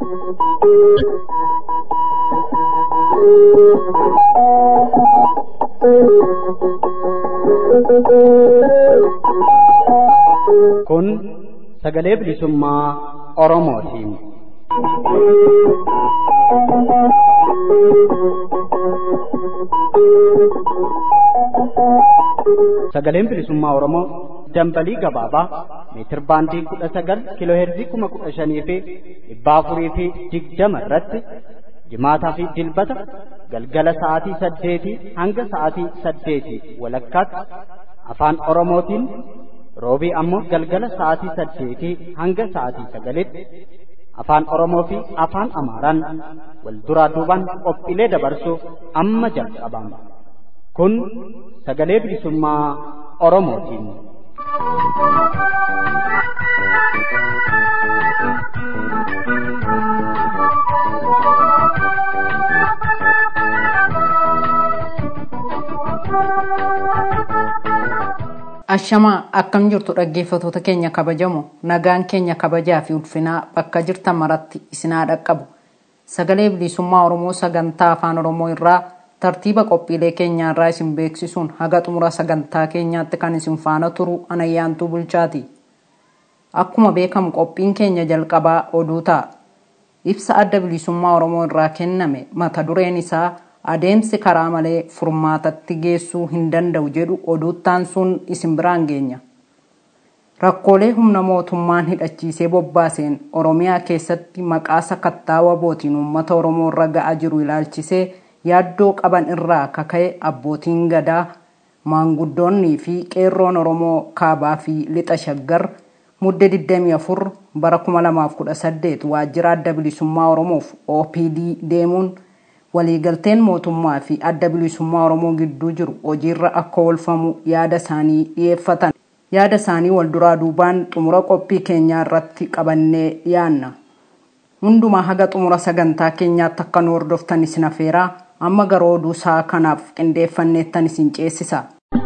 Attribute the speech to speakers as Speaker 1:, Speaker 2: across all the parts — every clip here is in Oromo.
Speaker 1: Kun sagalee bilisummaa Oromootiin. Sagaleen bilisummaa Oromoo dambalii gabaabaa meetir baandii kudha sagal kiiloo heerzii kuma kudha shanii fi dhibba afurii fi digdama irratti jimaataa fi dilbata galgala sa'aatii saddeetii hanga sa'aatii saddeetii walakkaatti afaan Oromootiin roobii ammoo galgala sa'aatii saddeetii hanga sa'aatii sagalitti afaan Oromoo fi afaan Amaaraan wal duraa duubaan qophiilee dabarsuuf amma jalqabama. Kun sagalee bilisummaa Oromootiin.
Speaker 2: Ashamaa akkam jirtu dhaggeeffatoota keenya kabajamu nagaan keenya kabajaa fi ulfinaa bakka jirtan maratti isinaa dhaqqabu. Sagalee bilisummaa Oromoo sagantaa afaan Oromoo irraa tartiiba qophiilee keenyaa irraa isin beeksisuun haga xumura sagantaa keenyaatti kan isin faana turu anayyaantuu bulchaati. Akkuma beekamu qophiin keenya jalqabaa oduu ta'a. Ibsa adda bilisummaa Oromoo irraa kenname mata dureen isaa adeemsi karaa malee furmaatatti geessuu hin danda'u jedhu oduuttaan sun isin biraan geenya. Rakkoolee humna mootummaan hidhachiisee bobbaaseen Oromiyaa keessatti maqaa sakattaa wabootiin uummata Oromoo irra ga'aa jiru ilaalchisee yaaddoo qaban irraa kaka'e abbootiin gadaa maanguddoonnii fi qeerroon Oromoo kaabaa fi lixa shaggar mudde 24 bara 2018 waajjira adda bilisummaa Oromoof OPD deemuun waliigalteen mootummaa fi adda bilisummaa Oromoo gidduu jiru hojiirra akka oolfamu yaada isaanii dhiyeeffatan. Yaada isaanii wal duraa duubaan xumura qophii keenyaa irratti qabannee dhiyaanna. Hundumaa haga xumura sagantaa keenyaatti akka nu hordoftan isin afeeraa amma garuu oduu isaa kanaaf qindeeffanneettan isin ceesisa.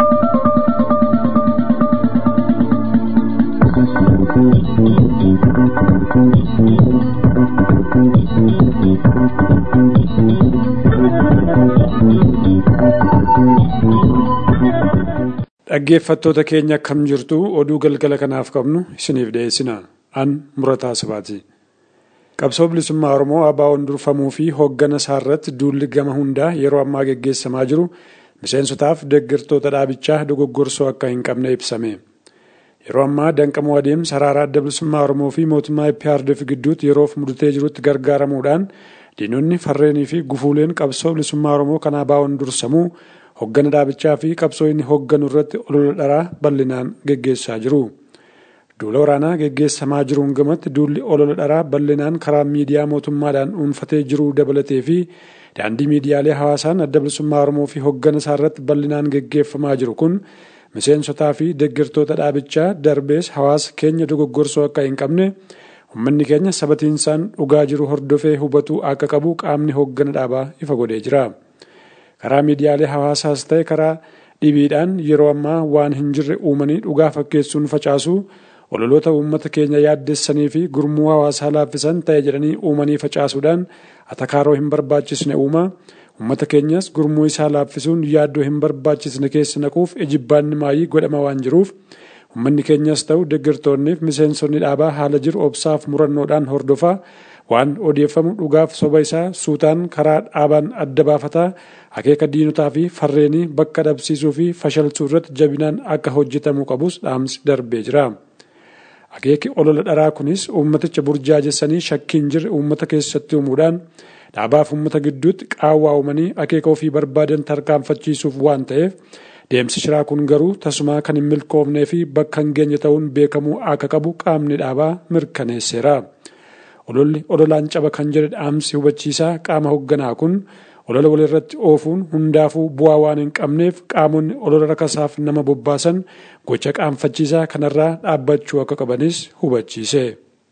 Speaker 3: Dhaggeeffattoota keenya akkam jirtu oduu galgala kanaaf qabnu isiniif dhiyeessina. An murataa sabaati. Qabsoo bilisummaa Oromoo ABO'n durfamuu fi hooggana isaa irratti duulli gama hundaa yeroo ammaa geggeessamaa jiru miseensotaaf deeggartoota dhaabichaa dogoggorsoo akka hin qabne ibsame. Yeroo ammaa danqamuu adeemsa sarara adda bilisummaa Oromoo fi mootummaa IPRDF gidduutti yeroof mudatee jirutti gargaaramuudhaan diinonni farreenii fi gufuuleen qabsoo bilisummaa Oromoo kan ABO'n dursamuu hoggana dhaabichaa fi qabsoo inni hogganu irratti olola dharaa bal'inaan geggeessaa jiru. Duula waraanaa geggeessamaa jiruun gamatti duulli olola dharaa bal'inaan karaa miidiyaa mootummaadhaan dhuunfatee jiru dabalatee fi daandii miidiyaalee hawaasaan adda bilisummaa Oromoo fi hoggana isaa irratti bal'inaan geggeeffamaa jiru kun miseensotaa fi deeggartoota dhaabichaa darbees hawaasa keenya dogoggorsoo akka hin qabne uummanni keenya sabatiinsaan dhugaa jiru hordofee hubatuu akka qabu qaamni hoggana dhaabaa ifa godhee jira. karaa miidiyaalee hawaasaas ta'e karaa dhibiidhaan yeroo ammaa waan hin jirre uumanii dhugaa fakkeessuun facaasu ololoota uummata keenya yaaddessanii fi gurmuu hawaasaa laaffisan ta'e jedhanii uumanii facaasuudhaan atakaaroo hin barbaachisne uuma uummata keenyas gurmuu isaa laaffisuun yaaddoo hin barbaachisne keessa naquuf ejibbaanni maayii godhama waan jiruuf uummanni keenyas ta'u deeggartoonniif miseensonni dhaabaa haala jiru obsaaf murannoodhaan hordofaa waan odeeffamu dhugaaf soba isaa suutaan karaa dhaabaan adda baafataa akeeka diinotaa fi farreenii bakka dhabsiisuu fi fashalsuu irratti jabinaan akka hojjetamuu qabus dhaamsi darbee jira. Akeeki olola dharaa kunis uummaticha burjaajessanii shakkiin jirre uummata keessatti uumuudhaan dhaabaaf uummata gidduutti qaawwaa uumanii akeeka ofii barbaadan tarkaanfachiisuuf waan ta'eef deemsi shiraa kun garuu tasumaa kan hin milkoofnee fi bakka hin geenye ta'uun beekamuu akka qabu qaamni dhaabaa mirkaneesseera. ololli ololaan caba kan jedhe dhaamsi hubachiisaa qaama hoogganaa kun olola walirratti oofuun hundaafuu bu'aa waan hin qabneef qaamonni olola rakasaaf nama bobbaasan gocha qaanfachiisaa kanarraa dhaabbachuu akka qabanis hubachiise.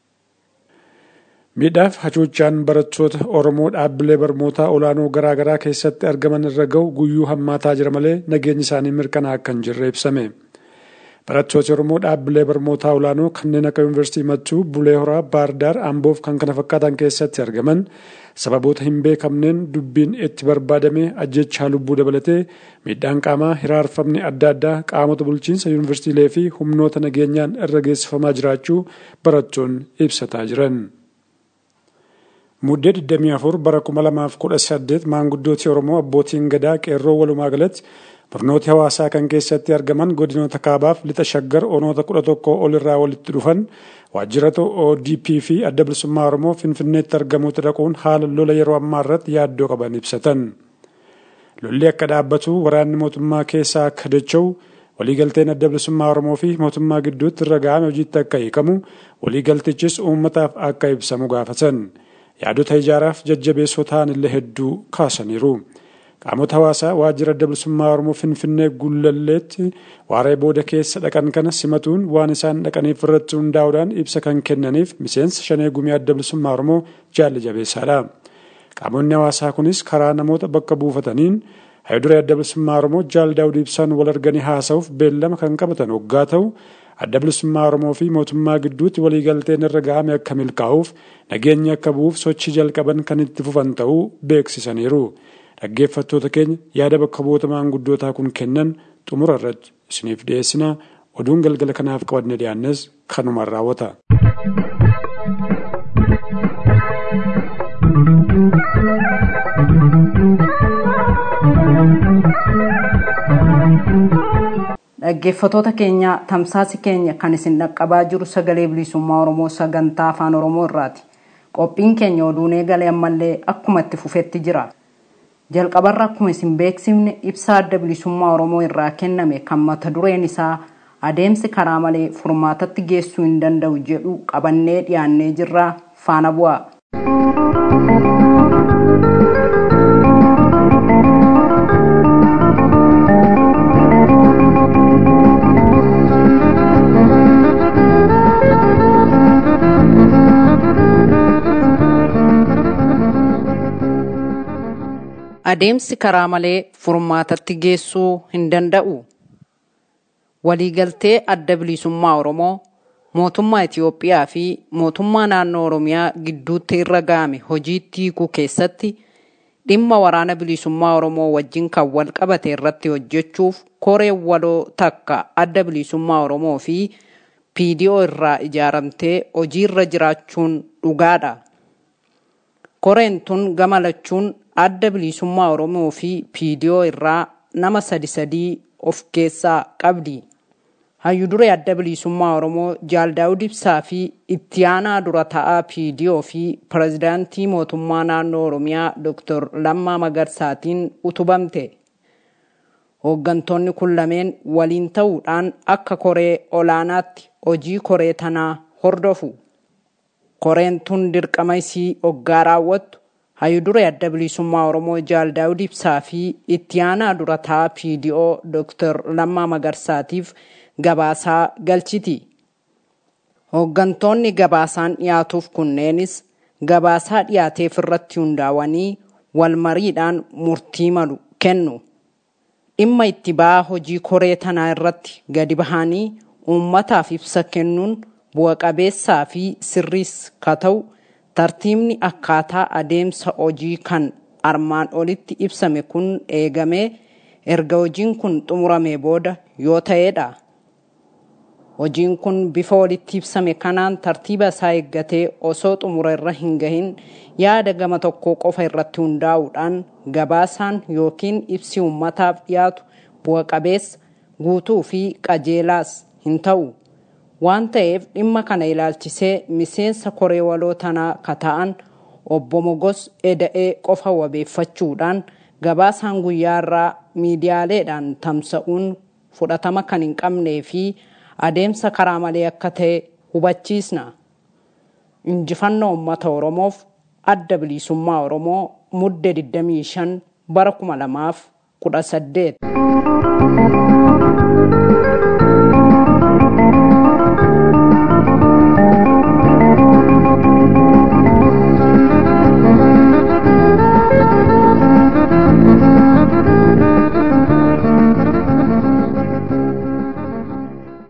Speaker 3: Miidhaaf hacuuccaan barattoota Oromoo dhaabbilee barnootaa olaanoo garaagaraa keessatti argaman irra ga'u guyyuu hammaataa jira malee nageenyi isaanii mirkanaa akka hin jirre ibsame. Barattooti Oromoo dhaabbilee barnootaa olaanoo kanneen akka Yuunivarsiitii Mattuu, Bulee Horaa, Baardaar, Amboof kan kana fakkaatan keessatti argaman sababoota hin beekamneen dubbiin itti barbaadame ajjechaa lubbuu dabalatee miidhaan qaamaa hiraarfamni adda addaa qaamota bulchiinsa yuunivarsiitiilee fi humnoota nageenyaan irra geessifamaa jiraachuu barattoonni ibsataa jiran. Muddee 24 bara 2018 maanguddooti Oromoo abbootiin gadaa qeerroo walumaa galatti barnooti hawaasaa kan keessatti argaman godinoota kaabaaf lixa shaggar onoota 11 ol irraa walitti dhufan waajjirata ODP fi adda bilisummaa Oromoo Finfinneetti argamuutti dhaquun haala lola yeroo ammaa irratti yaaddoo qaban ibsatan. Lolli akka dhaabbatu waraanni mootummaa keessaa akka dacha'u waliigalteen adda bilisummaa Oromoo fi mootummaa gidduutti irra ga'ame hojiitti akka hiikamu waliigaltichis uummataaf akka ibsamu gaafatan. Yaadota ijaaraaf jajjabeessoo ta'an illee hedduu kaasaniiru. Qaamota hawaasaa waajjira adda bilisummaa Oromoo Finfinnee Gullalleetti waaree booda keessa dhaqan kana simatuun waan isaan dhaqaniif irratti hundaa'uudhaan ibsa kan kennaniif miseensa shanee gumii adda bilisummaa Oromoo jaalli jabeessaadha. Qaamonni hawaasaa kunis karaa namoota bakka buufataniin hayiduree adda bilisummaa Oromoo jaal daawud ibsaan wal arganii haasa'uuf beellama kan qabatan hoggaa ta'u adda bilisummaa Oromoo fi mootummaa gidduutti waliigalteen irra ga'ame akka milkaa'uuf nageenyi akka bu'uuf sochii jalqaban kan itti fufan ta'uu beeksisaniiru. Dhaggeeffattoota keenya yaada bakka bu'oota maanguddootaa kun kennan xumura irratti isiniif dhiyeessina oduun galgala kanaaf qabanne dhiyaannes kanumaan raawwata.
Speaker 2: Dhaggeeffattoota keenya tamsaasi keenya kan isin dhaqqabaa jiru sagalee bilisummaa Oromoo sagantaa afaan Oromoo irraati. Qophiin keenya oduun eegalee ammallee akkuma itti fufetti jira. Jalqabarra akkuma isin beeksifne ibsa adda bilisummaa Oromoo irraa kenname kan mata dureen isaa adeemsi karaa malee furmaatatti geessuu hin danda'u jedhu qabannee dhiyaannee jirra faana bu'aa. adeemsi karaa malee furmaatatti geessuu hin danda'u. Waliigaltee adda bilisummaa Oromoo mootummaa Itiyoophiyaa fi mootummaa naannoo Oromiyaa gidduutti irra ga'ame hojiitti hiikuu keessatti dhimma waraana bilisummaa Oromoo wajjin kan wal qabate irratti hojjechuuf koreen waloo takka adda bilisummaa Oromoo fi PDO irraa ijaaramtee hojiirra jiraachuun dhugaadha. Koreen tun gama lachuun adda bilisummaa Oromoo fi PDO irraa nama sadi sadii of keessaa qabdi. Hayyuduree adda bilisummaa Oromoo Jaal Daawud Ibsaa fi itti aanaa dura ta'aa PDO fi pirezidaantii mootummaa naannoo Oromiyaa Dr. Lammaa Magarsaatiin utubamte. Hooggantoonni kun lameen waliin ta'uudhaan akka koree olaanaatti hojii koree tanaa hordofu. Koreen tun dirqama isii hoggaa raawwattu hayyuduree adda bilisummaa Oromoo Jaal Daawud Ibsaa fi itti aanaa dura ta'aa PDO Dr. Lammaa Magarsaatiif gabaasaa galchiti. Hooggantoonni gabaasaan dhiyaatuuf kunneenis gabaasaa dhiyaateef irratti hundaa'anii wal mariidhaan murtii malu kennu. Dhimma itti ba'aa hojii koree tanaa irratti gadi bahanii uummataaf ibsa kennuun bu'a qabeessaa fi sirriis ka ta'u tartiibni akkaataa adeemsa hojii kan armaan olitti ibsame kun eegamee erga hojiin kun xumuramee booda yoo ta'edha. Hojiin kun bifa walitti ibsame kanaan tartiiba isaa eeggatee osoo xumura irra hin gahin yaada gama tokkoo qofa irratti hundaa'uudhaan gabaasaan yookiin ibsi uummataaf dhiyaatu bu'a qabeessa guutuu fi qajeelaas hin ta'u. waan ta'eef dhimma kana ilaalchisee miseensa koree waloo tanaa ka ta'an obbo Mogos Eda'ee qofa wabeeffachuudhaan gabaasaan guyyaa irraa miidiyaaleedhaan tamsa'uun fudhatama kan hin qabnee fi adeemsa karaa malee akka ta'e hubachiisna. Injifannoo uummata Oromoof adda bilisummaa Oromoo mudde 25 bara 2018.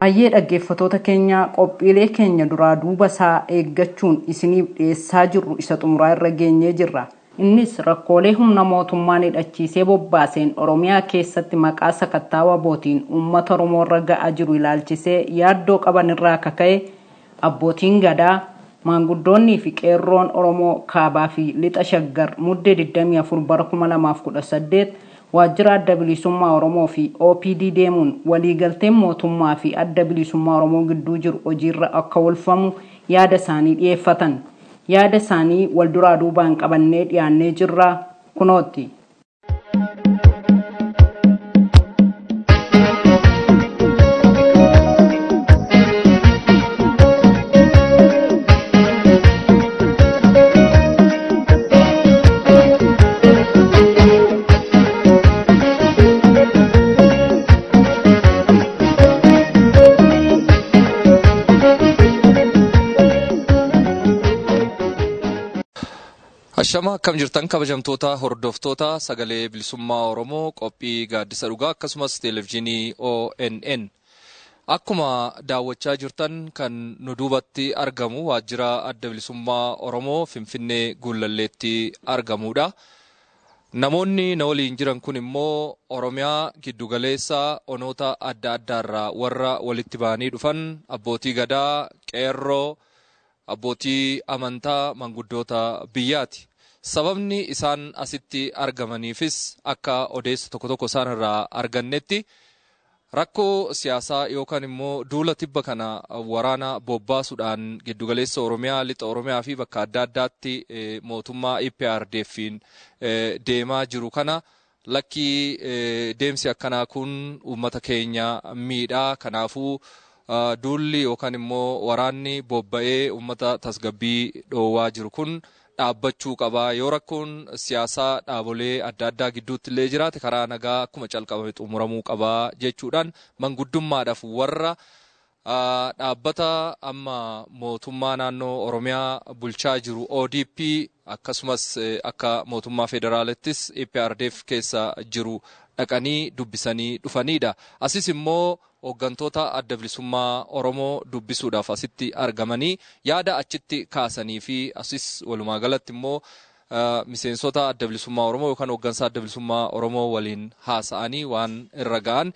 Speaker 2: hayyee dhaggeeffatoota keenya qophiilee keenya duraa duuba isaa eeggachuun isiniif dhiyeessaa jirru isa xumuraa irra geenyee jirra innis rakkoolee humna mootummaan hidhachiisee bobbaaseen oromiyaa keessatti maqaa sakattaa wabootiin uummata oromoo irra ga'aa jiru ilaalchisee yaaddoo qaban irraa kaka'e abbootiin gadaa maanguddoonnii fi qeerroon oromoo kaabaa fi lixa shaggar muddee 24 bara 2018 waajjira adda bilisummaa oromoo fi opd deemuun waliigalteen mootummaa fi adda bilisummaa oromoo gidduu jiru hojiirra akka oolfamu yaada isaanii dhiyeeffatan yaada isaanii wal duraa duubaan qabannee dhiyaannee jirra kunootti.
Speaker 4: Hashama akkam jirtan kabajamtoota hordoftoota sagalee bilisummaa Oromoo qophii gaaddisa dhugaa akkasumas televezyiinii ONN. Akkuma daawwachaa jirtan kan nu duubatti argamu waajjira adda bilisummaa Oromoo Finfinnee Guulalleetti argamudha. Namoonni na waliin jiran kun immoo Oromiyaa giddugaleessa onoota adda addaarraa warra walitti ba'anii dhufan abbootii gadaa, qeerroo, abbootii amantaa manguddoota biyyaati. Sababni isaan asitti argamaniifis akka odeessa tokko tokko isaan irraa argannetti rakkoo siyaasaa yookaan immoo duula tibba kana waraana bobbaasuudhaan giddugaleessa Oromiyaa, lixa Oromiyaa fi bakka adda addaatti mootummaa IPRDF'n deemaa jiru kana lakkii deemsi akkanaa kun uummata keenya miidhaa kanaafuu duulli yookaan immoo waraanni bobba'ee uummata tasgabbii dhoowwaa jiru kun dhaabbachuu qaba yoo rakkoon siyaasaa dhaabolee adda addaa gidduutti illee jiraate karaa nagaa akkuma calqabame xumuramuu qaba jechuudhaan manguddummaadhaaf warra dhaabbata amma mootummaa naannoo oromiyaa bulchaa jiru ODP akkasumas akka mootummaa federaalittis EPRDF keessa jiru dhaqanii dubbisanii dhufanidha. Asis immoo hooggantoota adda bilisummaa Oromoo dubbisuudhaaf asitti argamanii yaada achitti kaasanii fi asis walumaa galatti immoo miseensota adda bilisummaa Oromoo yookaan hooggansa adda bilisummaa Oromoo waliin haasa'anii waan irra ga'an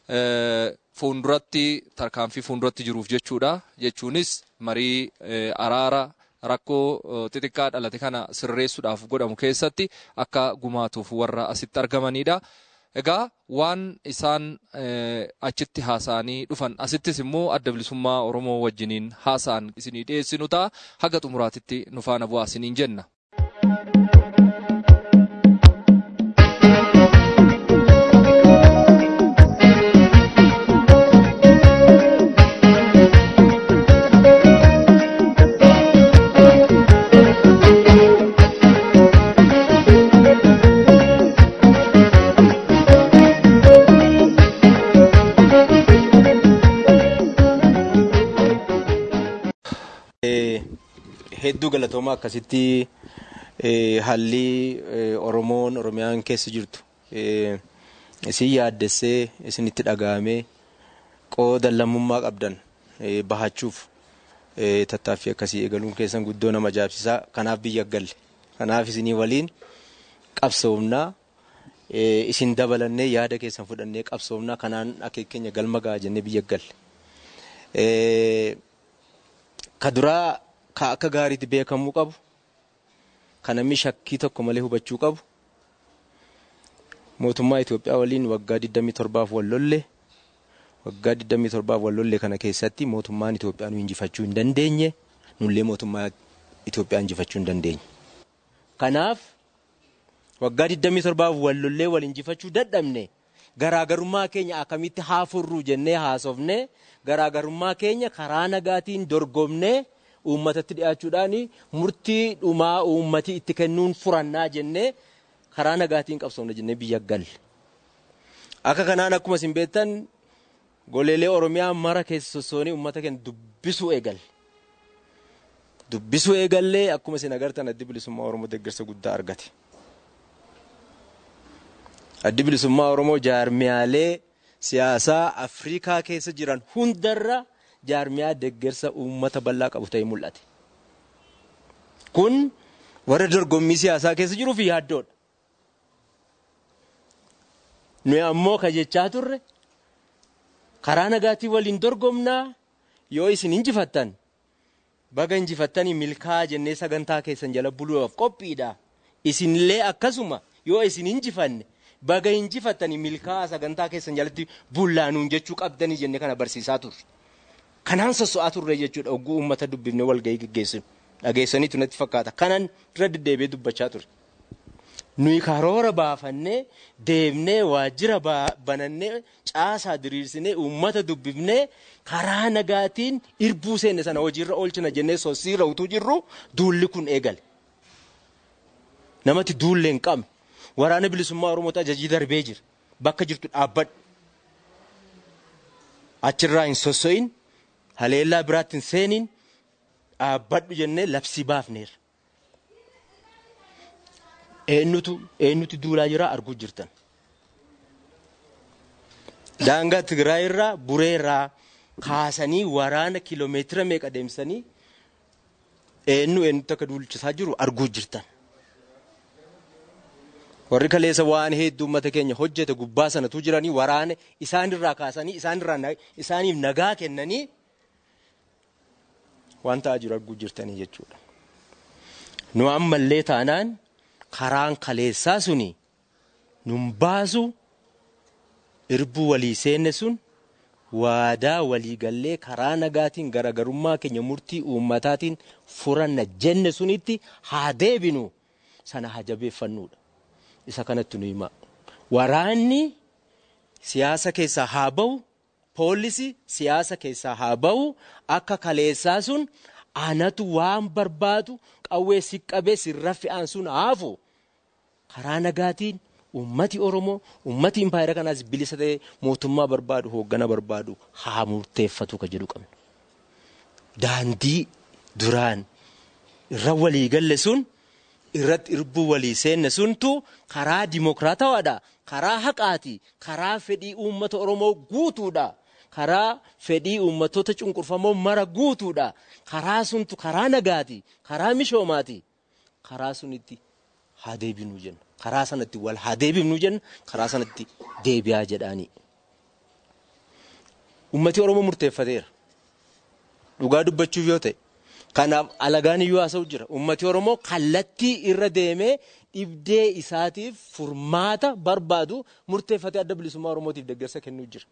Speaker 4: fuulduratti tarkaanfii fuulduratti jiruuf jechuudha. Jechuunis marii araara rakkoo xixiqqaa dhalate kana sirreessuudhaaf godhamu keessatti akka gumaatuuf warra asitti argamanidha. Egaa waan isaan achitti haasa'anii dhufan asittis immoo adda bilisummaa Oromoo wajjiniin haasa'an isinii dhiyeessinu ta'a haga xumuraatitti nu faana bu'aa isiniin jenna.
Speaker 5: hedduu galatoomaa akkasitti haalli Oromoon Oromiyaan keessa jirtu isin yaaddessee isinitti dhaga'amee qooda lammummaa qabdan bahachuuf tattaaffii akkasii eegaluun keessan guddoo nama ajaa'ibsiisaa kanaaf biyya galle kanaaf isinii waliin qabsoomnaa isin dabalannee yaada keessan fudhannee qabsoomnaa kanaan akeekkeenya galma ga'a jennee biyya galle. Ka duraa ka akka gaariitti beekamuu qabu kan namni shakkii tokko malee hubachuu qabu mootummaa Itoophiyaa waliin waggaa 27 wal lolle waggaa 27 wal lolle kana keessatti mootummaan Itoophiyaa nu injifachuu hin dandeenye nullee mootummaa Itoophiyaa injifachuu hin dandeenye. Kanaaf waggaa 27 wal lollee wal injifachuu dadhabne garaagarummaa keenya akkamitti haa furru jennee haasofne garaagarummaa keenya karaa nagaatiin dorgomnee uummatatti dhiyaachuudhaan murtii dhumaa uummati itti kennuun furannaa jennee karaa nagaatiin qabsoomna jennee biyya galle. Akka kanaan akkuma isin beektan goleelee Oromiyaa mara keessa sossoonii uummata keenya dubbisuu eegalle. Dubbisuu eegallee akkuma isin agartan addi bilisummaa Oromoo deeggarsa guddaa argate. Addi bilisummaa Oromoo jaarmiyaalee siyaasaa Afrikaa keessa jiran hundarra jaarmiyaa deeggarsa uummata bal'aa qabu ta'ee mul'ate. Kun warra dorgommii siyaasaa keessa jiruuf yaaddoodha. Nuyi ammoo ka jechaa turre karaa nagaatiin waliin dorgomnaa yoo isin injifattan baga injifattanii milkaa'aa jennee sagantaa keessan jala buluudhaaf qophiidha. Isinillee akkasuma yoo isin injifanne baga injifattanii milkaa'aa sagantaa keessan jalatti bullaanuun jechuu qabdanii jennee kana barsiisaa turre. Kanaan sosso'aa turre jechuudha ogguu uummata dubbifnee walgahii gaggeessinu. Dhageessaniitu natti fakkaata. Kanan dura deddeebi'ee dubbachaa ture. Nuyi karoora baafannee deemnee waajjira banannee caasaa diriirsinee uummata dubbifnee karaa nagaatiin irbuu seenne sana hojiirra oolchina jennee sossiirra utuu jirru duulli kun eegale. Namatti duullee hin qabne waraana bilisummaa Oromootu ajajii darbee jira. Bakka jirtu dhaabbadhu. Achirraa hin sosso'in haleellaa biraatti hin seeniin dhaabbadhu jennee labsii baafneerra. eenyutu eenyutu duulaa jira arguu jirtan. Daangaa Tigraay irraa buree irraa kaasanii waraana kiloomeetira meeqa deemsanii eenyu eenyutu akka duulchisaa jiru arguu jirtan. Warri kaleessa waan hedduu uummata keenya hojjete gubbaa sanatu jiranii waraana isaanirraa kaasanii isaanirraa isaaniif nagaa kennanii waan ta'aa jiru arguu jirtanii jechuudha. Nu ammallee taanaan karaan kaleessaa suni nun baasu irbuu walii seenne sun waadaa walii gallee karaa nagaatiin garagarummaa keenya murtii uummataatiin furanna jenne sunitti haa deebinu sana haa jabeeffannuudha. Isa kanatti nu hima. Waraanni siyaasa keessaa haa ba'u, poolisii siyaasa keessaa haa ba'u, akka kaleessaa sun anatu waan barbaadu qawwee si qabee sirra fe'an sun haafu karaa nagaatiin ummati Oromoo ummati impaayera kanaas bilisa ta'ee mootummaa barbaadu hooggana barbaadu haa murteeffatu ka jedhu qabna. Daandii duraan irra walii galle sun irratti irbuu walii seenne suntu karaa dimokiraatawaadha. Karaa haqaati. Karaa fedhii uummata Oromoo guutuudha. karaa fedhii uummattoota cunqurfamoo mara guutuudha. Karaa suntu karaa nagaati. Karaa mishoomaati. Karaa sunitti haa deebinuu jenna. Karaa sanatti wal haa deebifnuu jenna. Karaa sanatti deebi'aa jedhaani. Uummati Oromoo murteeffateera. Dhugaa dubbachuuf yoo ta'e. Kanaaf alagaan iyyuu haasa'u jira. Uummati Oromoo kallattii irra deemee dhibdee isaatiif furmaata barbaadu murteeffatee adda bilisummaa Oromootiif deeggarsa kennuu jira.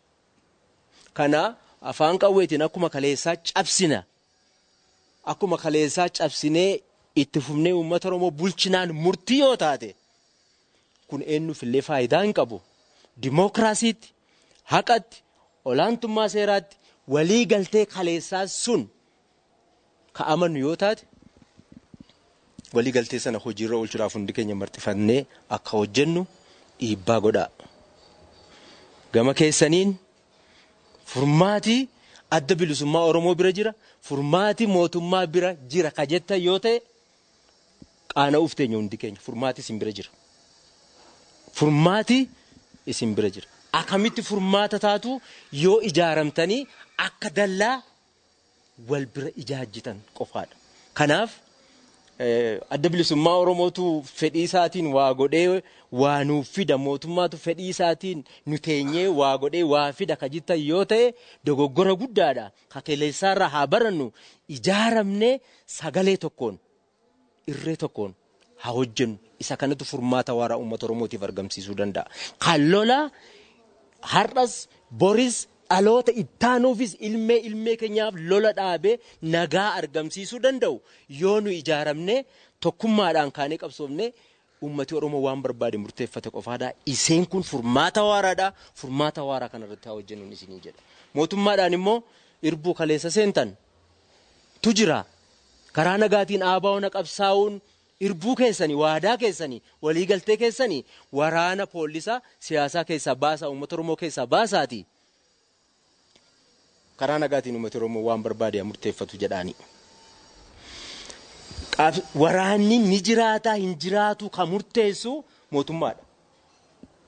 Speaker 5: Kana afaan qawweetiin akkuma kaleessaa cabsina. Akkuma kaleessaa cabsinee itti fufnee uummata Oromoo bulchinaan murtii yoo taate kun eenyuufillee faayidaa hin qabu. Dimookiraasiitti, haqatti, olaantummaa seeraatti walii galtee kaleessaa sun ka amanu yoo taate walii galtee sana hojiirra oolchuudhaaf hundi keenya marxifannee akka hojjennu dhiibbaa godhaa. Gama keessaniin furmaatii adda bilisummaa Oromoo bira jira furmaatii mootummaa bira jira ka jettan yoo ta'e qaana'uuf teenya hundi keenya furmaatii isin bira jira. Furmaatii isin bira jira. Akkamitti furmaata taatu yoo ijaaramtanii akka dallaa wal bira ijaajjitan qofaadha. Kanaaf adda bilisummaa Oromootu fedhii isaatiin waa godhee waa nuuf fida mootummaatu fedhii isaatiin nu teenyee waa godhee waa fida ka jettan yoo ta'e dogoggora guddaadha. Ka kaleessaarraa haa barannu ijaaramnee sagalee tokkoon irree tokkoon haa hojjennu isa kanatu furmaata waaraa uummata Oromootiif argamsiisuu danda'a. Kan lola har'as boris dhaloota ittaanuufis ilmee ilmee keenyaaf lola dhaabee nagaa argamsiisuu danda'u yoo nu ijaaramne tokkummaadhaan kaanee qabsoofne ummati oromoo waan barbaade murteeffate qofaadha iseen kun furmaata waaraadha furmaata waaraa kanarratti haa hojjennuun isinii jedha mootummaadhaan immoo irbuu kaleessa seentan tu jira karaa nagaatiin aabaa'oona qabsaa'uun irbuu keessanii waadaa keessanii waliigaltee keessanii waraana poolisaa siyaasaa keessaa baasaa uummata oromoo keessaa baasaati. karaa nagaatiin uummata oromoo waan barbaade murteeffatu jedhaani. Waraanni ni jiraataa hin jiraatu kan murteessu mootummaadha.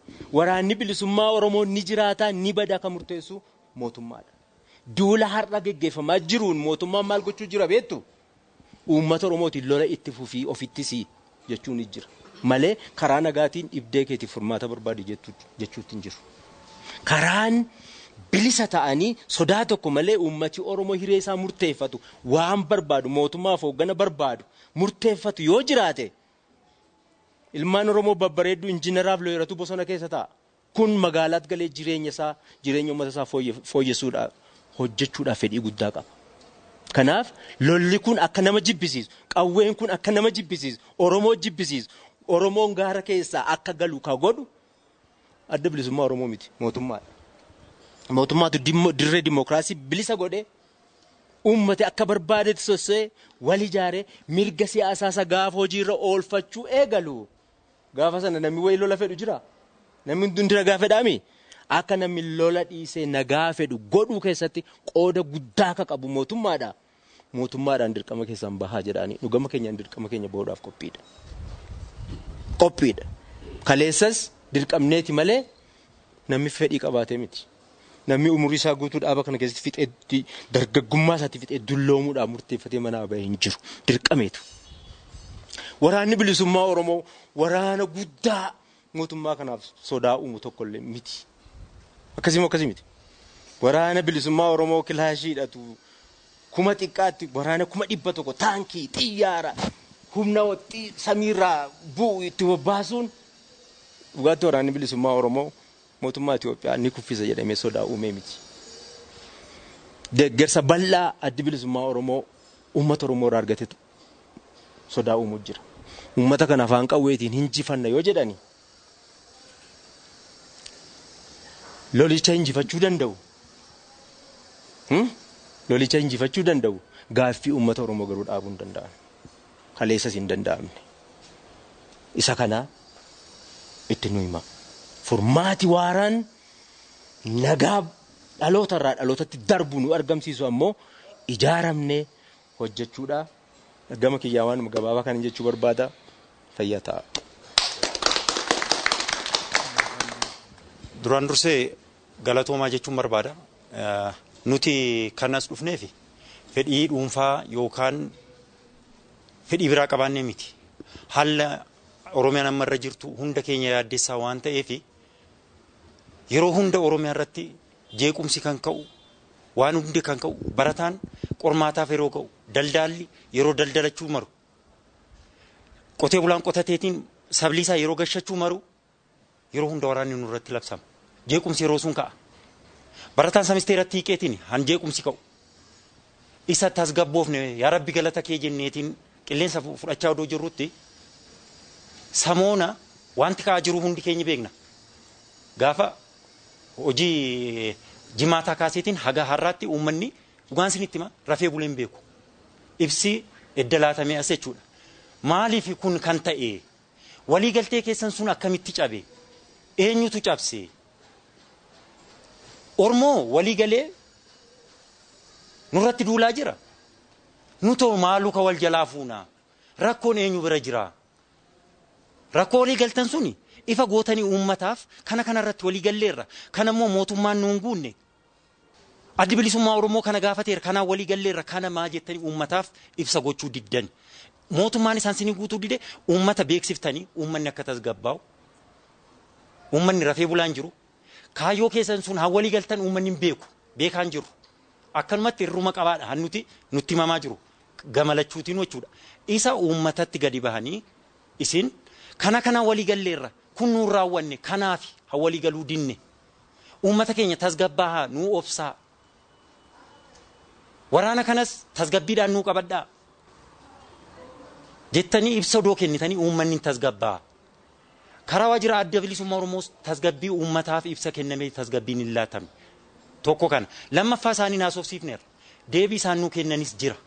Speaker 5: Waraanni bilisummaa Oromoo ni jiraataa ni badaa kan murteessu mootummaadha. Duula har'a geggeeffamaa jiruun mootummaan maal gochuu jira beektu? Uummata Oromootiin lola itti fufii ofittis jechuun ni jira. Malee karaa nagaatiin dhibdee keetiif furmaata barbaadu jechuutti hin jiru. Karaan bilisa ta'anii sodaa tokko malee uummati Oromoo hiree isaa murteeffatu waan barbaadu mootummaaf hooggana barbaadu murteeffatu yoo jiraate ilmaan Oromoo babbareedduu injiinaraaf looyiratu bosona keessa ta'a. Kun magaalaatti galee jireenya isaa jireenya uummata isaa fooyyessuudhaaf hojjechuudhaaf fedhii guddaa qaba. Kanaaf lolli kun akka nama jibbisiisu qawween kun akka nama jibbisiisu Oromoo jibbisiisu Oromoon gaara keessaa akka galu ka godhu adda bilisummaa Oromoo miti mootummaadha. Mootummaatu dirree dimookiraasii bilisa godhee uummati akka barbaadetti sossee wal ijaaree mirga siyaasaa isa gaafa hojiirra oolfachuu eegalu. Gaafa sana namni wayii lola fedhu jira. Namni hundi nagaa fedhaami. Akka namni lola dhiisee nagaa fedhu godhuu keessatti qooda guddaa akka qabu mootummaadha. Mootummaadhaan dirqama keessaan bahaa jedhanii dhugama keenyaan dirqama keenya bahuudhaaf qophiidha. Qophiidha. Kaleessas dirqamneeti malee namni fedhii qabaatee miti. Namni umurii isaa guutuu dhaaba kana keessatti fixee dargaggummaa isaatti fixee dulloomuudhaan murteeffatee manaa bahee hin jiru. Dirqameetu. Waraanni bilisummaa Oromoo waraana guddaa mootummaa kanaaf sodaa uumu tokkollee miti. Akkasii moo akkasii miti. Waraana bilisummaa Oromoo kilaashiidhatu kuma xiqqaatti waraana kuma dhibba tokko taankii xiyyaara humna samiirraa bu'u itti bobbaasuun dhugaatti waraanni bilisummaa Oromoo mootummaa Itoophiyaa ni kuffisa jedhamee sodaa uumee miti. Deeggarsa bal'aa addi bilisummaa Oromoo uummata Oromoo irraa argatetu sodaa uumuu jira. Uummata kana afaan qawweetiin hinjifanna yoo jedhani lolicha injifachuu danda'u. Lolicha injifachuu danda'u gaaffii uummata Oromoo garuu dhaabuu hin danda'an. Kaleessas hin danda'amne. Isa kana itti nu hima. Furmaati waaraan nagaa dhaloota irraa dhalootatti darbu nu argamsiisu ammoo ijaaramnee hojjechuudha. Gama kiyyaa waan gabaabaa kan jechuu barbaada fayyaa ta'a.
Speaker 6: Duraan dursee galatoomaa jechuun barbaada. Nuti kanas dhufneef fedhii dhuunfaa yookaan fedhii biraa qabaannee miti. Haala Oromiyaan amma irra jirtu hunda keenya yaaddeessaa waan ta'eef yeroo hunda Oromiyaa irratti jeequmsi kan ka'u waan hundi kan ka'u barataan qormaataaf yeroo ka'u daldaalli yeroo daldalachuu maru qotee bulaan qotateetiin sabliisaa yeroo gashachuu maru yeroo hunda waraanni nurratti labsama jeequmsi yeroo sun ka'a barataan samisteeratti hiiqeetiin han jeequmsi ka'u isa tasgabboofne yaa rabbi galata kee jenneetiin qilleensa fudhachaa odoo jirrutti samoona wanti ka'aa jiru hundi keenya beekna gaafa hojii jimaataa kaaseetiin haga har'aatti uummanni dhugaan isinitti hima rafee buleen beeku ibsi edda laatamee as jechuudha maaliif kun kan ta'e waliigaltee keessan sun akkamitti cabe eenyutu cabse ormoo waliigalee nurratti duulaa jira nutoo maaluu ka wal jalaa fuuna rakkoon eenyu bira jira rakkoo waliigaltan suni ifa gootanii uummataaf kana kanarratti waliigalleerra kan ammoo mootummaan nuun guunne addi bilisummaa oromoo kana gaafateera kanaan waliigalleerra kana maa jettanii uummataaf ibsa gochuu diddan mootummaan isaan sinii guutuu dide uummata beeksiftanii uummanni akka tasgabbaa'u uummanni rafee bulaan jiru kaayyoo keessan sun haa waliigaltan uummanni hin beeku beekaan jiru akkanumatti irruma qabaadha han nuti nutti himamaa jiru gamalachuutiin jechuudha isa uummatatti gadi bahanii isin kana kana waliigalleerra kun nuun raawwanne kanaaf haa waliigaluu dinne uummata keenya tasgabbaahaa nuu obsaa waraana kanas tasgabbiidhaan nuu qabadhaa jettanii ibsa odoo kennitanii uummanni tasgabbaa karaa waajjira adda bilisummaa oromoos tasgabbii uummataaf ibsa kennamee tasgabbiin hin laatame tokko kana lammaffaa isaanii naasofsiifneerra deebii isaan nuu kennanis jira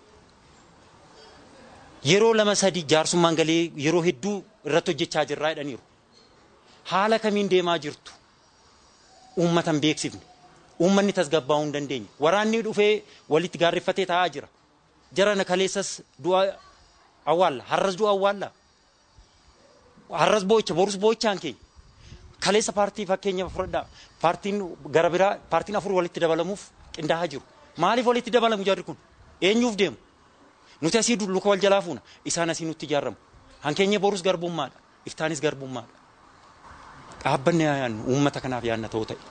Speaker 6: yeroo lama sadii jaarsummaan galee yeroo hedduu irratti hojjechaa jirraa jedhaniiru haala kamiin deemaa jirtu uummatan beeksifne uummanni tasgabbaa'uu hin dandeenye waraanni dhufee walitti gaarreeffatee taa'aa jira jarana kaleessas du'a awwaalla har'as du'a awwaalla har'as boo'icha borus boo'ichaan keenya Kaleessa paartii fakkeenya fudhadhaa. Paartiin gara biraa paartiin afur walitti dabalamuuf qindaa'aa jiru. Maaliif walitti dabalamu jarri kun? Eenyuuf deemu? Nuti asii luka wal jalaa fuuna. Isaan asii nutti ijaaramu. Hankeenya borus garbummaadha. Iftaanis garbummaadha. Dhaabbanni yaannu uummata kanaaf yaanna ta'uu ta'e.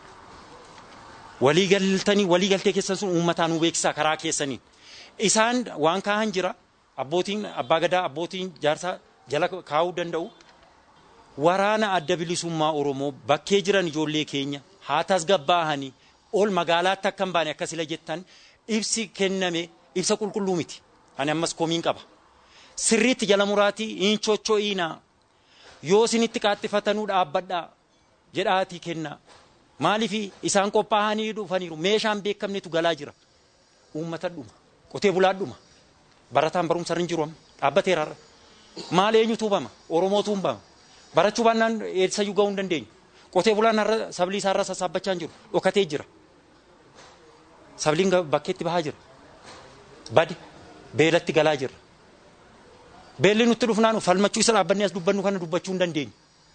Speaker 6: Walii galtanii walii galtee keessan sun uummataa nu beeksisaa karaa keessaniin. Isaan waan kaahan jira. Abbootiin abbaa gadaa abbootiin jaarsaa jala kaa'uu danda'u. Waraana adda bilisummaa Oromoo bakkee jiran ijoollee keenya haa tasgabbaahanii ol magaalaatti akka hin baane akkasila jettan ibsi kenname ibsa qulqulluu miti. Ani ammas komiin qaba. Sirriitti jala muraatii hin chocho'iinaa. Yoo isinitti qaxxifatanuu dhaabbadhaa jedhaatii kennaa. Maaliif isaan qophaa'anii dhufaniiru meeshaan beekamnetu galaa jira. Uummata dhuma. Qotee bulaa dhuma. Barataan barumsa irra hin jiru amma. Dhaabbateera irra. Maal eenyutu hubama? Oromootu hubama. Barachuu baannaan eessayyuu gahuu hin dandeenyu. Qotee bulaan har'a sablii isaa irra sassaabbachaa hin jiru. Dhokatee jira. Sabliin bakkeetti bahaa jira. Badi beelatti galaa jira. Beelli nutti dhufnaan falmachuu isa dhaabbannee as dubbannu kana dubbachuu hin dandeenyu.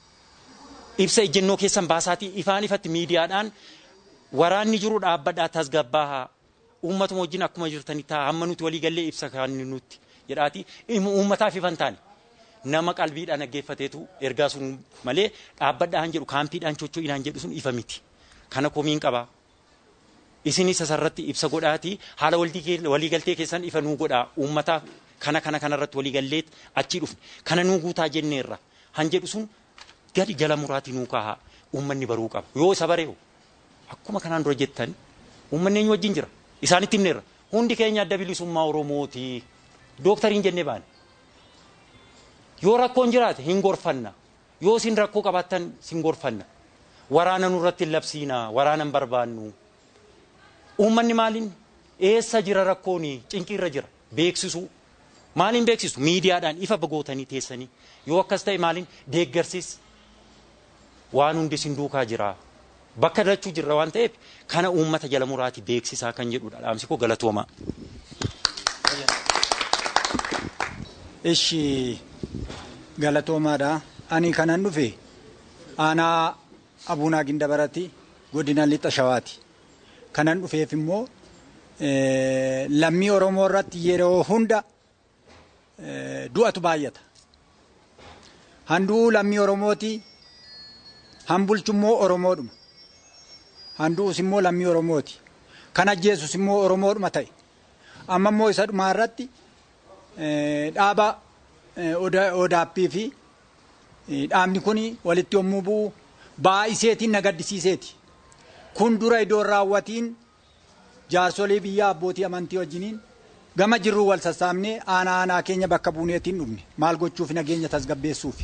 Speaker 6: Ibsa ejjennoo keessan baasaatii ifaan ifatti miidiyaadhaan waraanni jiru dhaabbadhaa tasgabbaahaa uummatuma wajjin akkuma jirtanii ta'a hamma nuti walii gallee ibsa kan nutti jedhaati uummataaf ifan taane nama qalbiidhaan dhaggeeffateetu ergaa sun malee dhaabbadhaan jedhu kaampiidhaan chocho'inaan jedhu sun ifa miti. Kana komiin qabaa. Isinis asirratti ibsa godhaatii haala waliigaltee keessan ifa nuu godhaa uummataaf kana kana kanarratti waliigalleet achii dhufne kana nuu guutaa jenneerra han jedhu sun gadi jala muraatii nuu kaahaa uummanni baruu qaba yoo isa bareehu akkuma kanaan dura jettan uummanni eenyu wajjin jira isaanitti himneerra hundi keenya adda bilisummaa oromooti dooktariin jennee baane yoo rakkoon jiraate hin gorfanna yoo isin rakkoo qabaattan sin gorfanna waraana nurratti hin labsiina waraana hin barbaannu uummanni maaliin eessa jira rakkooni cinqiirra jira beeksisuu maaliin beeksisu miidiyaadhaan ifa bagootanii teessanii yoo akkas ta'e maaliin deeggarsiis waan hundi isin duukaa jira bakka dachuu jirra waan ta'eef kana uummata jala muraati beeksisaa kan jedhudha dhaamsi koo galatoomaa.
Speaker 7: Ishi galatoomaadha. Ani kanan dhufe aanaa Abuunaa Gindabarati godina Lixa Shawaati. Kanan dhufeef immoo lammii Oromoo irratti yeroo hunda du'atu baay'ata. Handuu lammii Oromooti. Hambulchu immoo Oromoodhuma. Handuus immoo lammii Oromooti. Kan ajjeesus immoo Oromoodhuma ta'e. Amma immoo isa dhumaa irratti dhaaba odaappii fi dhaabni kun walitti yommuu bu'u baay'iseetiin na gaddisiiseeti. Kun dura iddoo raawwatiin jaarsolee biyyaa abbootii amantii wajjiniin gama jirruu wal sassaabnee aanaa aanaa keenya bakka buuneetiin dhufne maal gochuuf nageenya tasgabbeessuuf.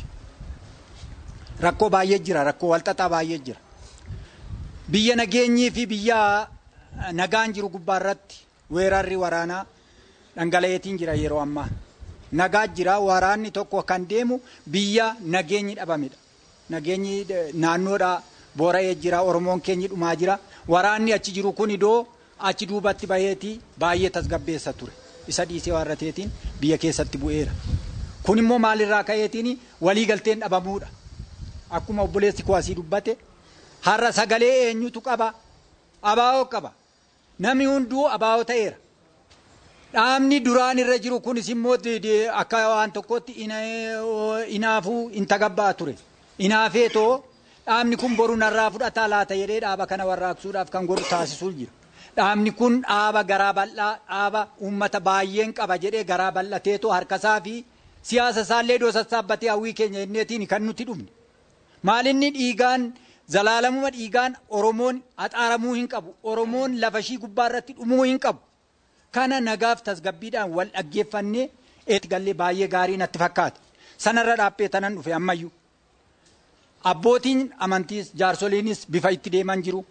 Speaker 7: Rakkoo baay'ee jira rakkoo walxaxaa baay'ee jira. Biyya nageenyii fi biyya nagaan jiru gubbaarratti weerarri waraanaa dhangala'eetiin jira yeroo ammaa. Nagaa jira waraanni tokko kan deemu biyya nageenyi dhabamedha. Nageenyi naannoodha boora'ee jira Oromoon keenyi dhumaa jira. Waraanni achi jiru kun idoo achi duubatti baheetii baay'ee tasgabbeessa ture. Isa dhiisee warrateetiin biyya keessatti bu'eera. Kun immoo maalirraa ka'eetiin waliigalteen dhabamuudha. Akkuma obboleessi koo asii dubbate har'a sagalee eenyutu qaba? Abaa'oo qaba. Namni hunduu abaa'oo ta'eera. Dhaabni duraan irra jiru kunis immoo akka waan tokkotti inaafuu hin tagabbaa ture. Inaafee too dhaabni kun boru narraa fudhataa laata jedhee dhaaba kana warraaqsuudhaaf kan godhu taasisuu jira. Dhaabni kun dhaaba garaa bal'aa dhaaba uummata baay'een qaba jedhee garaa bal'ateetoo harkasaa fi siyaasa isaallee iddoo sassaabbatee hawwii keenya jenneetiin kan nuti dhufne. Maalinni dhiigaan zalaalamuma dhiigaan Oromoon haxaaramuu hin qabu. Oromoon lafa ishii gubbaa irratti dhumuu hin qabu. Kana nagaaf tasgabbiidhaan wal dhaggeeffannee eeti gallee baay'ee gaarii natti fakkaate. Sanarra dhaabbee tanan dhufe ammayyuu. Abbootiin amantiis jaarsoliinis bifa itti deeman jiru.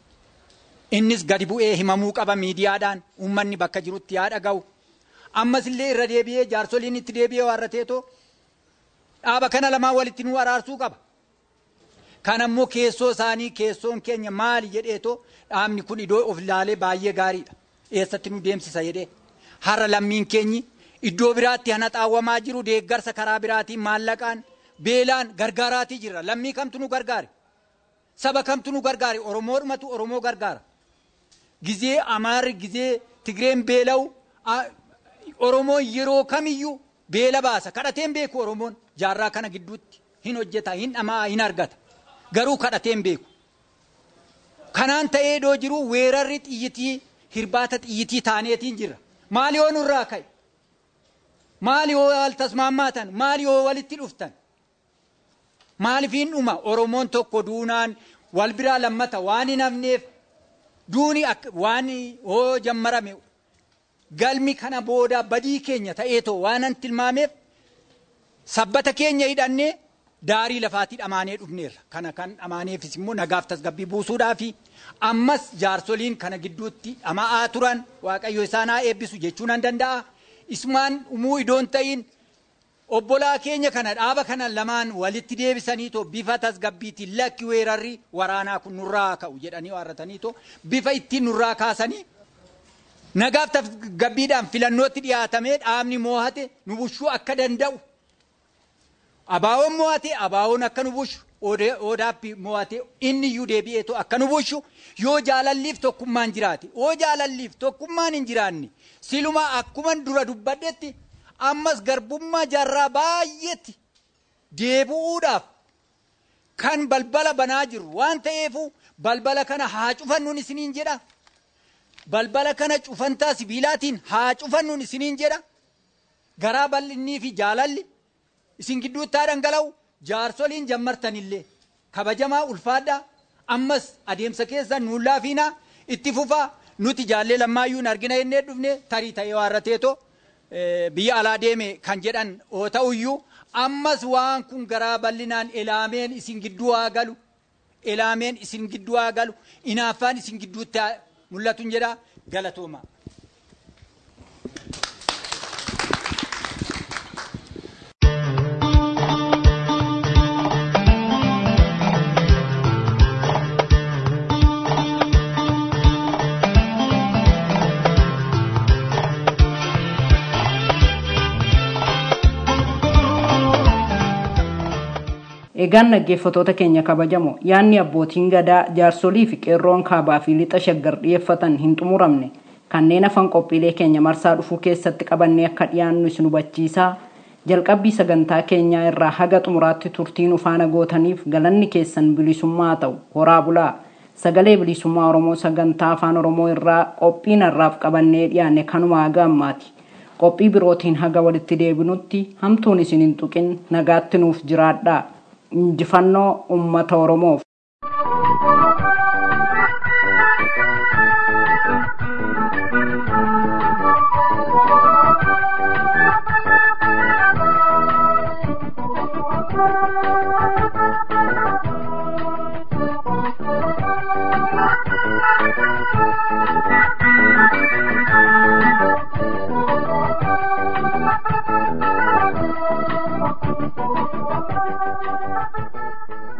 Speaker 7: Innis gadi bu'ee himamuu qaba miidiyaadhaan uummanni bakka jirutti yaa dhaga'u. Ammas illee irra deebi'ee jaarsoliin itti deebi'ee warrateetoo dhaaba kana lamaan walitti nu araarsuu qaba. Kan ammoo keessoo isaanii keessoon keenya maali jedheetoo dhaabni kun iddoo of ilaalee baay'ee gaariidha. Eessatti nu deemsisa jedhee. Har'a lammiin keenyi iddoo biraatti hana xaawwamaa jiru deeggarsa karaa biraatiin maallaqaan beelaan gargaaraatii jira. Lammii kamtu nu gargaare? saba kamtu nu gargaare oromoodhumatu oromoo gargaara gizee amaarri gizee tigreen beela'u oromoon yeroo kamiyyuu beela baasa kadhateen beeku oromoon jaarraa kana gidduutti hin hojjeta hin dhamaa hin argata garuu kadhateen beeku kanaan ta'ee doo jiru weerarri xiyyitii hirbaata xiyyitii taaneetiin jirra maali yoo nurraa ka'e maali yoo wal tasmaammaatan maali yoo walitti dhuftan maalifiin dhuma oromoon tokko duunaan wal biraa lammata waan hin hafneef duuni waan hoo jammarame galmi kana booda badii keenya ta'eetoo waan an tilmaameef sabbata keenya hidhannee daarii lafaatii dhamaanee dhufneerra kana kan dhamaaneefis immoo nagaaf tasgabbii buusuudhaa fi ammas jaarsoliin kana gidduutti dhama'aa turan waaqayyo isaan haa eebbisu jechuu nan danda'a isumaan umuu idoon ta'in obbolaa keenya kana dhaaba kana lamaan walitti deebisaniitoo bifa tasgabbiitiin lakki weerarri waraanaa kun nurraa ka'u jedhanii waarrataniitoo bifa ittiin nurraa kaasanii nagaaf tasgabbiidhaan filannootti dhiyaatamee dhaabni moohate nu bushuu akka danda'u abaawoon moo'ate abaawoon akka nu bushu odaappi moo'ate inni iyyuu deebi'eetu akka nu bushu yoo jaalalliif tokkummaan jiraate yoo jaalalliif tokkummaan hin jiraanne siluma akkuma dura dubbadhetti ammas garbummaa jaarraa baay'eetti deebi'uudhaaf kan balbala banaa jiru waan ta'eefu balbala kana haa cufannuun isiniin jedha balbala kana cufantaa sibiilaatiin haa cufannuun isiniin jedha garaa bal'innii fi jaalalli isin gidduutti haa dhangala'u jaarsoliin jammartanillee kabajamaa ulfaadhaa ammas adeemsa keessa nuun laafiinaa itti fufaa nuti jaallee lammaayyuu hin argina jennee dhufne tarii ta'ee waarrateetoo biyya alaa deeme kan jedhan oo ta'uyyuu ammas waan kun garaa bal'inaan elaameen isin gidduu haa galu elaameen isin gidduu haa galu inaaffaan isin gidduutti haa mul'atu jedha galatooma.
Speaker 2: Egaan dhaggeeffattoota keenya kabajamoo yaadni abbootiin gadaa jaarsolii fi qeerroon kaabaa fi lixa shaggar dhiyeeffatan hin xumuramne kanneen afan qophiilee keenya marsaa dhufuu keessatti qabannee akka dhiyaannu isin hubachiisaa jalqabbii sagantaa keenyaa irraa haga xumuraatti turtiin ufaana gootaniif galanni keessan bilisummaa ta'u horaa bulaa sagalee bilisummaa oromoo sagantaa afaan oromoo irraa qophiin har'aaf qabannee dhiyaanne kanuma haga ammaati qophii birootiin haga walitti deebinutti hamtuun isin hin tuqin nagaatti nuuf jiraadhaa injifannoo ummata oromoof